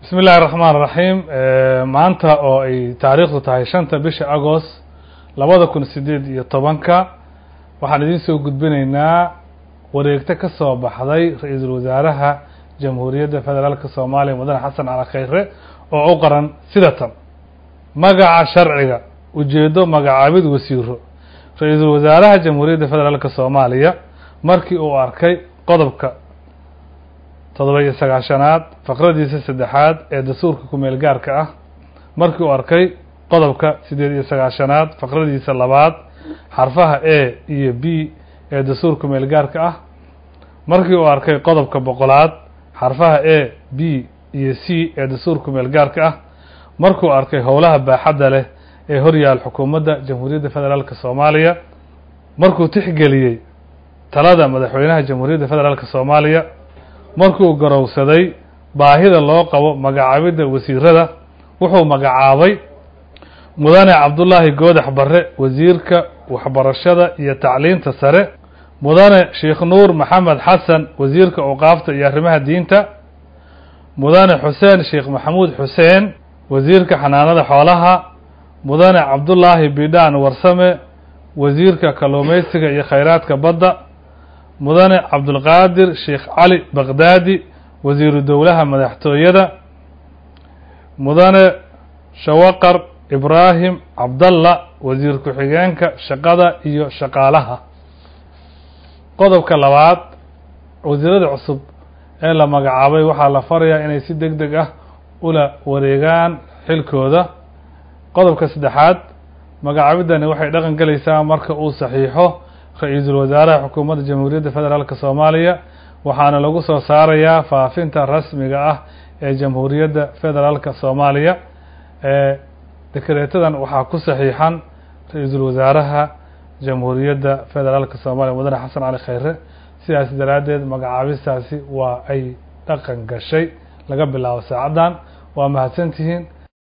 bismi illahi raxmaan raxiim maanta oo ay taariikhdu tahay shanta bisha agost labada kun sideed iyo tobanka waxaan idiin soo gudbinaynaa wareegto ka soo baxday ra-iisul wasaaraha jamhuuriyadda federaalka soomaaliya mudane xasan cali khayre oo u qaran sida tan magaca sharciga ujeedo magacaabid wasiiro ra-iisul wasaaraha jamhuuriyadda federaalka soomaaliya markii uu arkay qodobka toddoba iyo sagaashanaad faqradiisa saddexaad ee dastuurka kumeel gaarka ah markii uu arkay qodobka siddeed iyo sagaashanaad faqradiisa labaad xarfaha a iyo b ee dastuurka kumeel gaarka ah markii uu arkay qodobka boqolaad xarfaha a b iyo c ee dastuurka kumeel gaarka ah markuu arkay howlaha baaxadda leh ee horyaal xukuumadda jamhuuriyadda federaalka soomaaliya markuu tixgeliyey talada madaxweynaha jamhuuriyadda federaalka soomaaliya markuu garowsaday baahida loo qabo magacaabidda wasiirada wuxuu magacaabay mudane cabdullaahi goodax barre wasiirka waxbarashada iyo tacliinta sare mudane sheekh nuur maxamed xasan wasiirka awqaafta iyo arrimaha diinta mudane xuseen sheekh maxamuud xuseen wasiirka xanaanada xoolaha mudane cabdullaahi bidhaan warsame wasiirka kalluumaysiga iyo khayraadka badda mudane cabdulqaadir sheekh cali baqdaadi wasiiru dowlaha madaxtooyada mudane shawaqar ibraahim cabdalla wasiir ku-xigeenka shaqada iyo shaqaalaha qodobka labaad wasiirada cusub ee la magacaabay waxaa la farayaa inay si deg deg ah ula wareegaan xilkooda qodobka saddexaad magacaabidani waxay dhaqan gelaysaa marka uu saxiixo ra-iisul wasaaraha xukuumadda jamhuuriyadda federaalk soomaaliya waxaana lagu soo saarayaa faafinta rasmiga ah ee jamhuuriyadda federaalka soomaaliya ee dekreetadan waxaa ku saxiixan ra-iisul wasaaraha jamhuuriyadda federaalka soomaaliya mudane xasan cali khayre sidaas daraaddeed magacaabistaasi waa ay dhaqan gashay laga bilaabo saacaddan waa mahadsantihiin